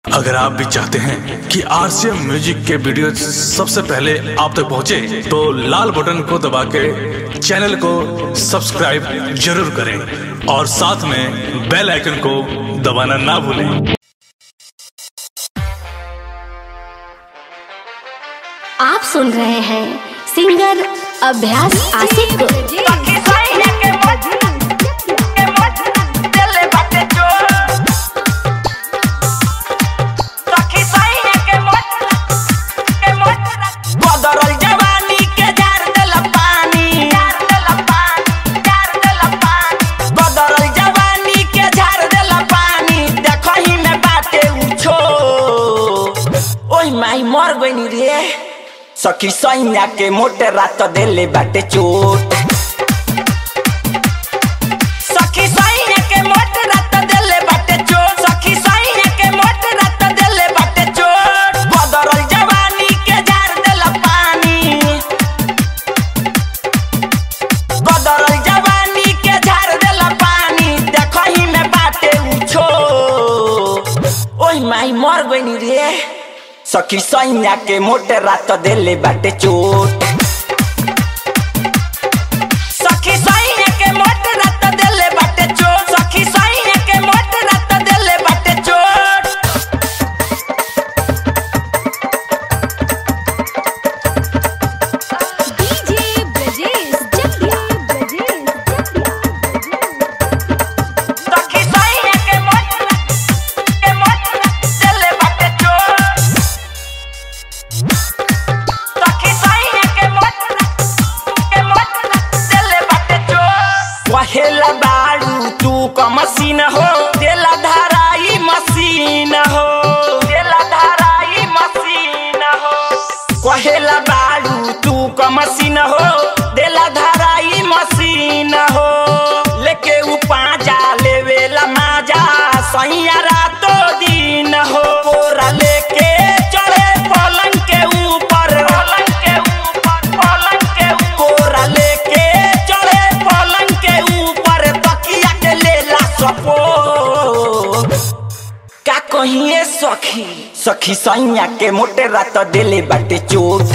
अगर आप भी चाहते हैं कि आरसीएम म्यूजिक के वीडियो सबसे पहले आप तक पहुंचे, तो लाल बटन को दबा के चैनल को सब्सक्राइब जरूर करें और साथ में बेल आइकन को दबाना ना भूलें आप सुन रहे हैं सिंगर अभ्यास आशिक को बदरल जवानी के जार देला पानी बदरल जवानी के झार देला पानी देखही में बाटे उछो ओई माई मर गइनी रे सखी सैया के मोटे रात देले बाटे चोट सखी सैया के मोटे रात देले बाटे चोट सखी सैया के मोटे रात देले बाटे चोट बदरल जवानी के झार देला पानी बदरल जवानी के झार देला पानी देखही में बाटे उछो ओई माई मर गइनी रे सखी सैया के मोटे रात देले बाटे चोट सखी सैया के मोटे रात देले बाटे चोट सखी सैया के मोटे रात देले बाटे चोट डीजे ब्रजेश जटिया ब्रजेश सखी सैया के मोटे के मोटे देले बाटे चोट सखी सैया के मोटे के मोटे देले बाटे चोट पहेला बाड़ू तू क मशीन हो देला धाराई मशीन हो देला धाराई मशीन हो कहेला बाड़ू तू क मशीन हो देला धाराई मशीन हो लेके उ पाजा लेवेला माजा सैया रातो दिन हो बोरा लेके चढ़े पलंग के ऊपर पलंग के ऊपर पलंग के कोरा लेके चढ़े पलंग के ऊपर तकिया के लेला सपो का कहिए सखी सखी सैया के मोटे रात देले बाटे चोट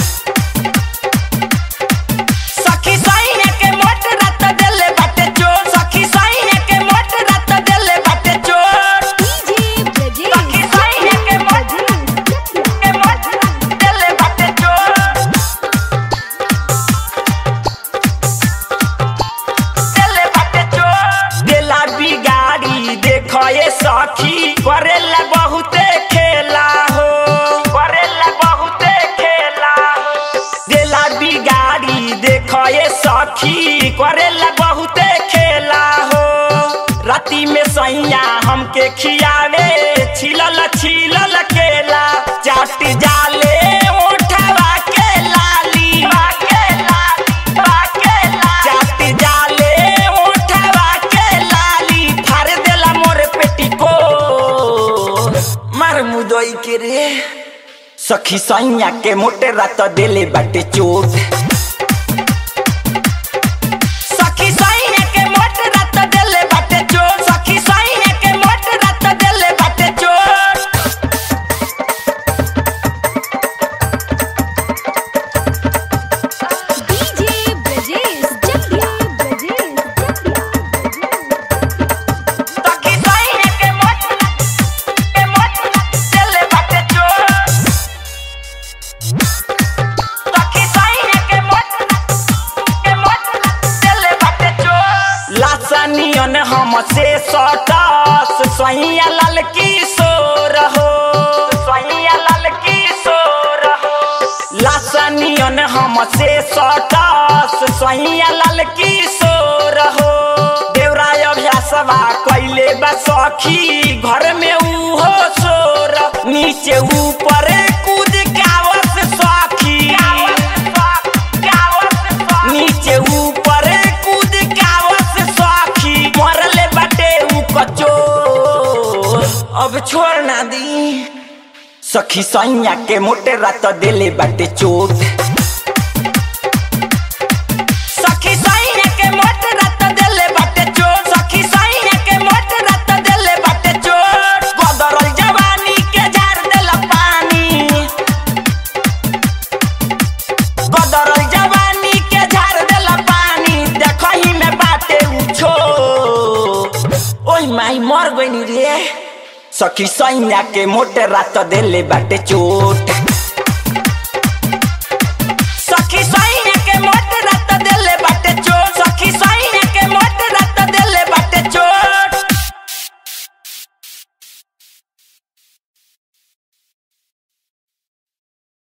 सखी सैया के मोटे रात देले बाटे चोट सखी सैया के मोटे रात देले बाटे चोट डीजे सखी ब्रजेश सैया के मोटे के मोटे रात देले बाटे चोट देले बाटे चोट देला बिगाड़ी देखो ये सखी करेला बहुते खेला हो करेला बहुते खेला हो देला बिगाड़ी देखो ये सखी करेला बहुते खेला हो राती में सैया हमके खियावे छिलल छिलल केला चाट जाले ओठवा के लाली के लाली के लाली चाट जाले ओठवा के लाली फाड़ देला मोर पेटी को मार मुदई के रे सखी सैया के मोटे रात देले बाटे चोट सखी सैया के मोटे रात देले बाटे चोट सखी सैया के मोटे रात देले बाटे चोट डीजे ब्रजेश जटिया ब्रजेश सखी सैया के मोटे के मोटे देले बाटे चोट सखी सैया के मोटे के मोटे देले बाटे चोट लासनियन हम से सटास सैया लाल किशोर हो सैया लाल किशोर हो लासनियन हम से सटास सैया लाल किशोर हो देवराय अभ्यासवा कैले बा सखी घर में उहो सोर नीचे ऊपर कूद गावस सखी नीचे ऊपर कूद गावस सखी मरले बाटे उ कचो अब छोड़ ना दी सखी सैया के मोटे रात देले बाटे चोट सखी सैया के मोटे रात देले बाटे चोट सखी सैया के मोटे रात देले बाटे चोट सखी सैया के मोटे रात देले बाटे चोट